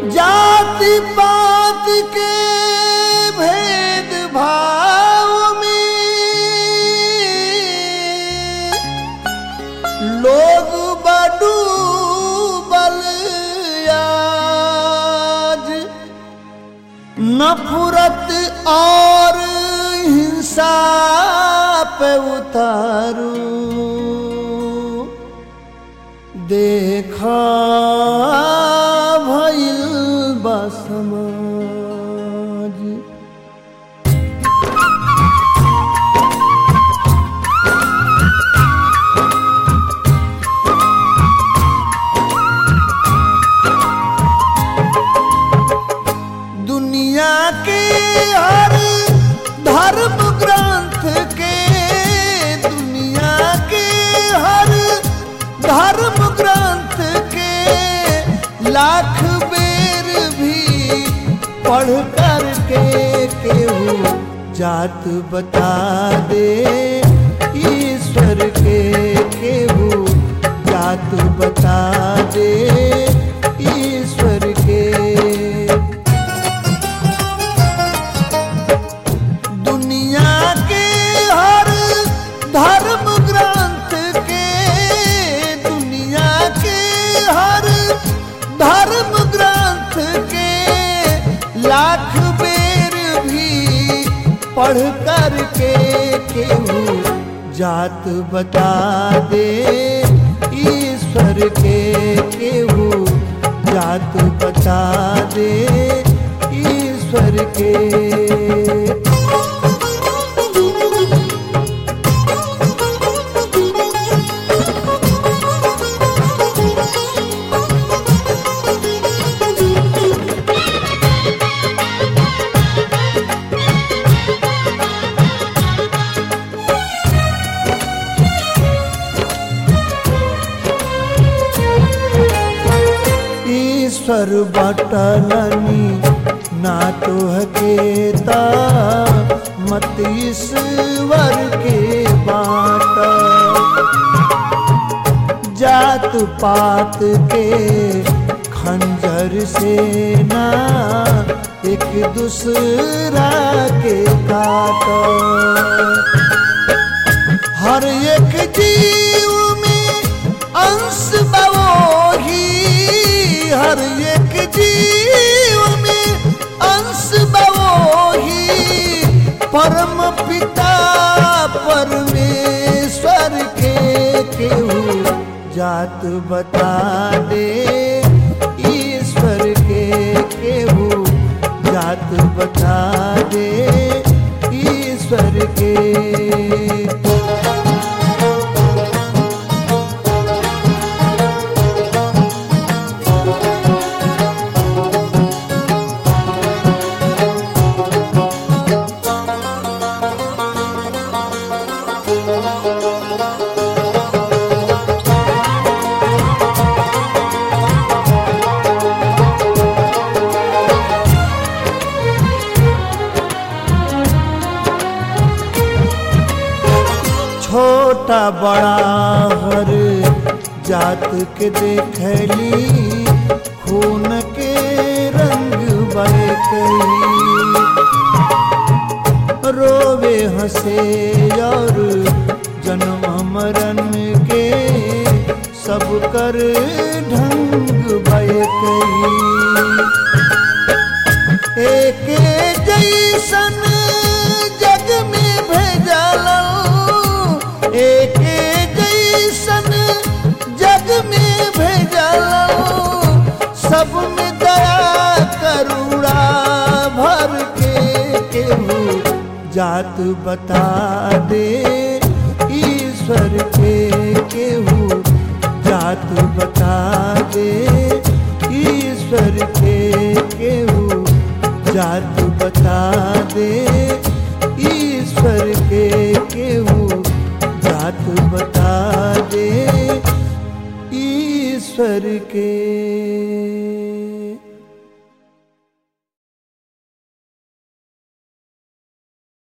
जाति पात के भेद भाव में लोग बडूबल आज नफरत और हिंसा पे उतारू देखा भइल बा समाज दुनिया के हर धर्म ग्रंथ के दुनिया के हर धर्म ग्रंथ के लाख बेर भी पढ़ कर के केहू जात बता दे ईश्वर के केहू जात बता दे ईश्वर के दुनिया के हर धर्म ग्रंथ के दुनिया के हर धर्म ग्रंथ के लाख बेर भी पढ़ कर के केहू जात बता दे ईश्वर के केहू जात बता दे ईश्वर के ईश्वर बटलनी ना तो हकेता मत ईश्वर के बाट जात पात के खंजर से ना एक दूसरा के काट हर एक जीव में अंश बवोही हर एक जीव में अंश बवोही परम पिता परमेश्वर के केहू जात बता दे ईश्वर के केहू जात बता दे ईश्वर के छोटा बड़ा हर जात के देखली खून के रंग बरकली रोवे हंसे और जन्म मरण के सब कर ढंग बरकली एक जैसन जग में भेजल एक जैसन जग में भेजल सब में दया करुणा भर के केहू जात बता दे ईश्वर के केहू जात बता दे ईश्वर के केहू जात बता दे ईश्वर के केहू जात बता दे ईश्वर के